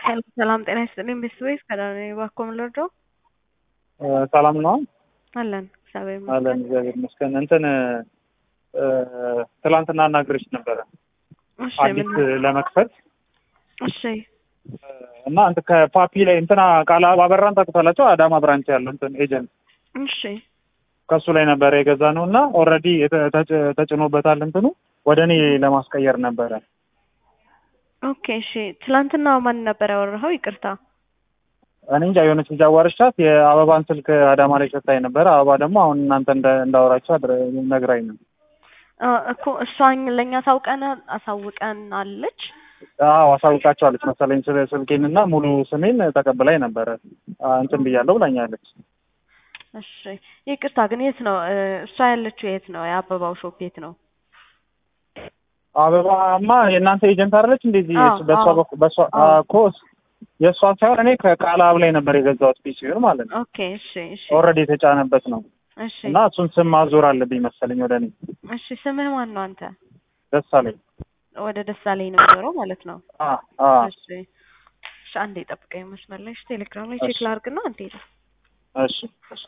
ሰላም ጤና ይስጥልኝ ቤተሰቦች ከዳነ እባክዎ ምን ልርዳው? ሰላም ነው አለን እግዚአብሔር አለን ይመስገን። እግዚአብሔር ይመስገን። እንትን ትላንትና አናግረሽ ነበረ እሺ አዲስ ምን ለመክፈት እሺ እና እንትን ከፓፒ ላይ እንትና ቃል አበራን ታውቁታላችሁ? አዳማ ብራንች ያለው እንትን ኤጀንት እሺ ከሱ ላይ ነበረ የገዛ ነው እና ኦልሬዲ ተጭኖበታል እንትኑ ወደ እኔ ለማስቀየር ነበረ። ኦኬ እሺ ትላንትና ማን ነበር ያወራኸው? ይቅርታ እኔ እንጃ የሆነች ልጅ አዋርቻት የአበባን ስልክ አዳማ ላይ ሰታኝ ነበረ። አበባ ደግሞ አሁን እናንተ እንደ- እንዳወራችሁ አድረ- ነግራኝ ነው። አ፣ እኮ እሷን ለእኛ ታውቀን አሳውቀን አለች። አዎ አሳውቃቸዋለች መሰለኝ ስለ ስልኬንና ሙሉ ስሜን ተቀብላኝ ነበረ አ፣ እንትን ብያለሁ ብላኛለች። እሺ ይቅርታ ግን የት ነው እ፣ እሷ ያለችው የት ነው? የአበባው ሾፕ የት ነው? አበባማ የእናንተ ኤጀንት አይደለች እንደዚህ አዎ፣ በእሷ አዎ። በኩል በእሷ አዎ። እኮ የእሷን ሳይሆን እኔ ከቃላብ ላይ ነበር የገዛሁት ፒሲውን ማለት ነው። ኦኬ እሺ እሺ ኦልሬዲ የተጫነበት ነው እሺ እና እሱን ስም ማዞር አለብኝ መሰለኝ ወደ እኔ እሺ ስምህ ማን ነው አንተ? ደስ አለኝ። ወደ ደሳለኝ ነው የሚዞረው ማለት ነው። አ አ እሺ እሺ አንዴ ጠብቀኝ መስመር ላይ እሺ ቴሌግራም ላይ እሺ። ቼክ ላድርግና አንዴ እሺ እሺ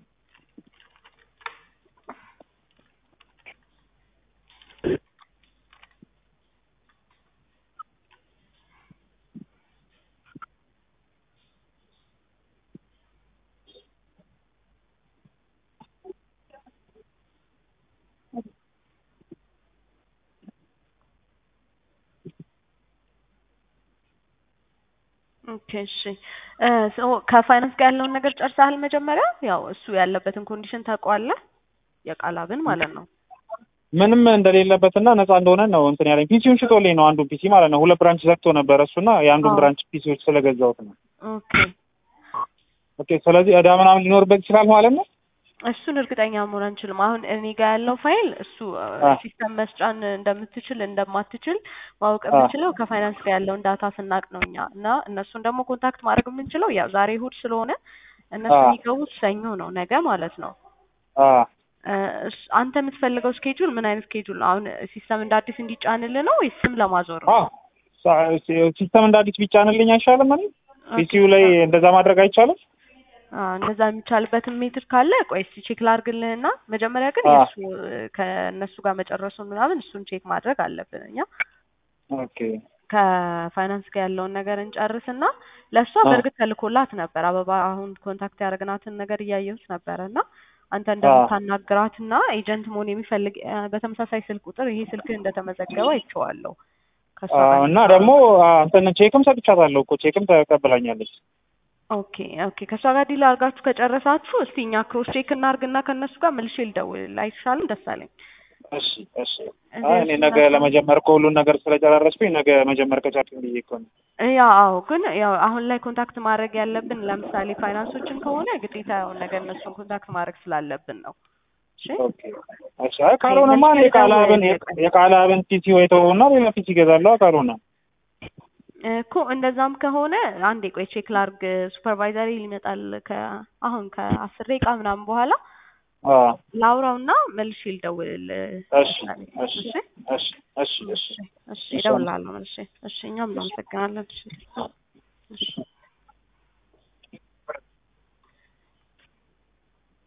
ኦኬ እሺ እ ሶ ከፋይናንስ ጋር ያለውን ነገር ጨርሰሃል? መጀመሪያ ያው እሱ ያለበትን ኮንዲሽን ታውቀዋለህ? የቃላብን ማለት ነው። ምንም እንደሌለበትና ነፃ እንደሆነ ነው እንትን ያለኝ። ፒሲውን ሽጦልኝ ነው አንዱን ፒሲ ማለት ነው። ሁለት ብራንች ዘግቶ ነበረ እሱና የአንዱን አዎ። ብራንች ፒሲዎች ስለገዛሁት ነው። ኦኬ ኦኬ ስለዚህ እዳ ምናምን ሊኖርበት ይችላል ማለት ነው። እሱን እርግጠኛ መሆን አንችልም። አሁን እኔ ጋር ያለው ፋይል እሱ አ። ሲስተም መስጫን እንደምትችል እንደማትችል ማወቅ አ። የምንችለው ከፋይናንስ ጋር ያለውን ዳታ ስናቅ ነው እኛ እና እነሱን ደግሞ ኮንታክት ማድረግ የምንችለው ያው ዛሬ እሑድ ስለሆነ እነሱ አ። የሚገቡት ሰኞ ነው ነገ ማለት ነው። አ እ፣ እስ- አንተ የምትፈልገው ስኬጁል ምን አይነት ስኬጁል ነው? አሁን ሲስተም እንደ አዲስ እንዲጫንልህ ነው ወይስ ስም ለማዞር ነው? አ ሳ- ሲ- ሲስተም እንደ አዲስ ቢጫንልኝ አይሻልም? እኔ ፒሲው ላይ እንደዛ ማድረግ አይቻልም? አዎ እንደዛ የሚቻልበትን ሜትድ ካለ ቆይ እስኪ ቼክ ላድርግልህና መጀመሪያ ግን አዎ። የእሱ ከእነሱ ጋር መጨረሱን ምናምን እሱን ቼክ ማድረግ አለብን እኛ ኦኬ ከፋይናንስ ጋር ያለውን ነገር እንጨርስና ለእሷ አዎ። በእርግጥ ተልኮላት ነበር አበባ አሁን ኮንታክት ያደረግናትን ነገር እያየሁት ነበረ እና አንተ እንደምታናግራትና ኤጀንት መሆን የሚፈልግ እ፣ በተመሳሳይ ስልክ ቁጥር ይሄ ስልክ እንደተመዘገበ አይቼዋለሁ ከእሷ አ፣ ጋር እና ደግሞ አ፣ እንትን ቼክም ሰጥቻታለሁ እኮ ቼክም ተቀብላኛለች። ኦኬ ኦኬ ከእሷ ጋር ዲል አድርጋችሁ ከጨረሳችሁ እስቲ እኛ ክሮስ ቼክ እናርግና ከእነሱ ጋር መልሼ ልደውል አይሻልም? ደስ አለኝ። እሺ እሺ። እዚህ አይ እኔ እሱ ነገ ጋር- ለመጀመር እኮ ሁሉን ነገር ስለጨራረስኩኝ ነገ መጀመር ከቻልኩኝ ብዬ እኮ ነው። ያ አዎ፣ ግን ያው አሁን ላይ ኮንታክት ማድረግ ያለብን ለምሳሌ ፋይናንሶችን ከሆነ ግዴታ ያው ነገር እነሱን ኮንታክት ማድረግ ስላለብን ነው። እሺ ኦኬ እሺ። አይ ካልሆነማ እኔ የቃላብን የቃላብን ፒሲ ወይ ተወውና ሌላ ፒሲ እገዛለሁ። ካልሆነ እኮ እንደዛም ከሆነ አንዴ ቆይ ቼክ ላርግ። ሱፐርቫይዘሪ ሊመጣል ከ አሁን ከአስር ደቂቃ ምናምን በኋላ አ ላውራውና መልሼ ልደውልልህ። እሺ እሺ እሺ እሺ እሺ እሺ እሺ እደውልልሃለሁ መልሼ። እሺ እኛም እናመሰግናለን። እሺ